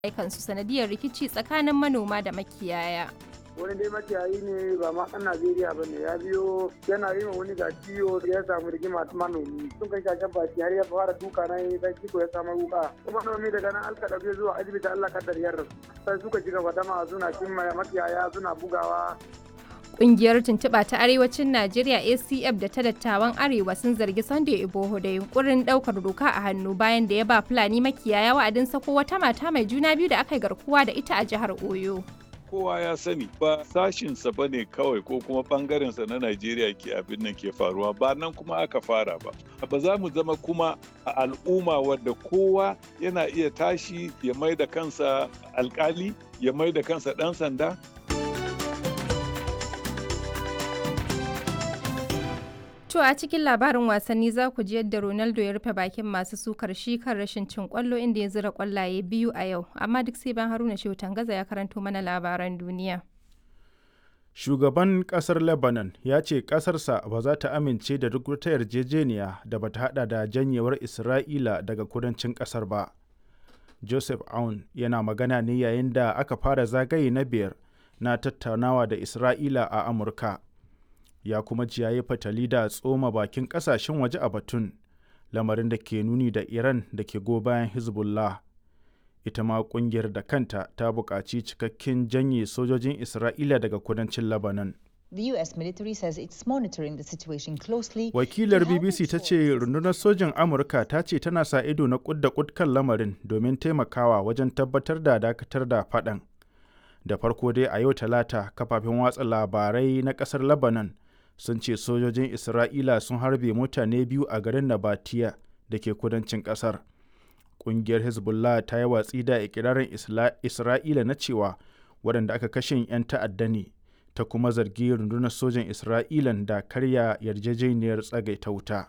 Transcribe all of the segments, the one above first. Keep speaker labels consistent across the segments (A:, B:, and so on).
A: kansu sanadiyar rikici tsakanin manoma da makiyaya.
B: wani dai makiyayi ne ba ma ɗan Najeriya ba ne ya biyo yana yi ma wani ga ciwo ya samu rigima ta manomi sun kai shashen baki har ya fara duka na yi dan kiko ya samu wuka kuma manomi daga nan alka ɗauke zuwa asibiti Allah kaddar ya rasu sai suka ci gaba dama suna cin makiyaya suna bugawa
A: Ƙungiyar tuntuɓa ta Arewacin Najeriya ACF da ta dattawan Arewa sun zargi Sunday Iboho da yunkurin ɗaukar doka a hannu bayan da ya ba Fulani makiyaya wa'adin sako wata mata mai juna biyu da aka yi garkuwa da ita a jihar Oyo.
C: kowa ya sani ba sashinsa ba ne kawai ko kuma bangarensa na Najeriya ke abin nan ke faruwa ba nan kuma aka fara ba. Ba za mu zama kuma a al'umma wadda kowa yana iya tashi ya mai da kansa alkali ya mai da kansa ɗan sanda
A: To a cikin labarin wasanni za ku ji yadda Ronaldo ya rufe bakin masu sukar shi kan rashin cin kwallo inda ya zira kwallaye biyu a yau, amma duk sai ban Haruna Shehu Tangaza ya karanto mana labaran duniya.
D: Shugaban kasar Lebanon ya ce kasarsa ba za ta amince da duk wata yarjejeniya da ba ta hada da janyewar Isra'ila daga kudancin kasar ba. Joseph Aoun yana magana ne yayin da aka fara zagaye na biyar na tattaunawa da Isra'ila a Amurka. ya kuma ji yayi fatali da tsoma bakin kasashen waje a batun lamarin da ke nuni da iran da ke go bayan hezbollah ita ma kungiyar da kanta ta buƙaci cikakken janye sojojin isra'ila daga kudancin lebanon
E: The US military says it's monitoring the situation closely.
D: Wakilar BBC ta ce rundunar sojin Amurka ta ce tana sa ido na kud da kud kan lamarin domin taimakawa wajen tabbatar da dakatar da faɗan. Da farko dai a yau talata kafafen watsa labarai na ƙasar Lebanon sun ce sojojin Isra'ila sun harbe mutane biyu a garin Nabatiya da ke kudancin ƙasar. Ƙungiyar Hezbollah ta yi watsi da ikirarin Isra'ila na cewa waɗanda aka kashe 'yan ta'adda ne, ta kuma zargi rundunar sojan Isra'ilan da karya yarjejeniyar tsagaita wuta.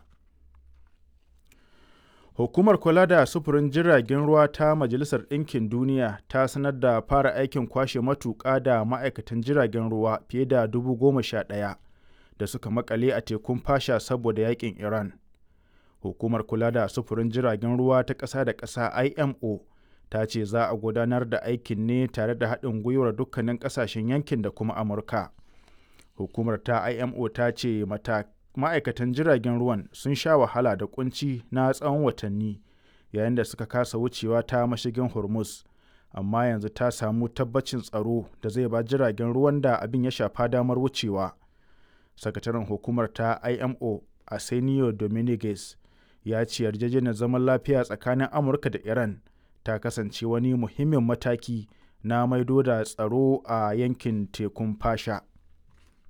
D: Hukumar kula da sufurin jiragen ruwa ta Majalisar Ɗinkin Duniya ta sanar da fara aikin kwashe matuƙa da ma'aikatan jiragen ruwa fiye da dubu goma sha ɗaya. da suka makale a tekun fasha saboda yakin Iran. Hukumar kula da sufurin jiragen ruwa ta ƙasa da ƙasa IMO ta ce za a gudanar da aikin ne tare da haɗin gwiwar dukkanin ƙasashen yankin da kuma Amurka. Hukumar ta IMO ta ce ma'aikatan jiragen ruwan sun sha wahala da kunci na tsawon watanni yayin da suka kasa wucewa ta mashigin Hormuz. Amma yanzu ta samu tabbacin tsaro da zai ba jiragen ruwan da abin ya shafa damar wucewa. sakataren hukumar ta imo arsenio dominguez ya ce yarjejeniyar zaman lafiya tsakanin amurka da iran ta kasance wani muhimmin mataki na maido da tsaro a yankin tekun fasha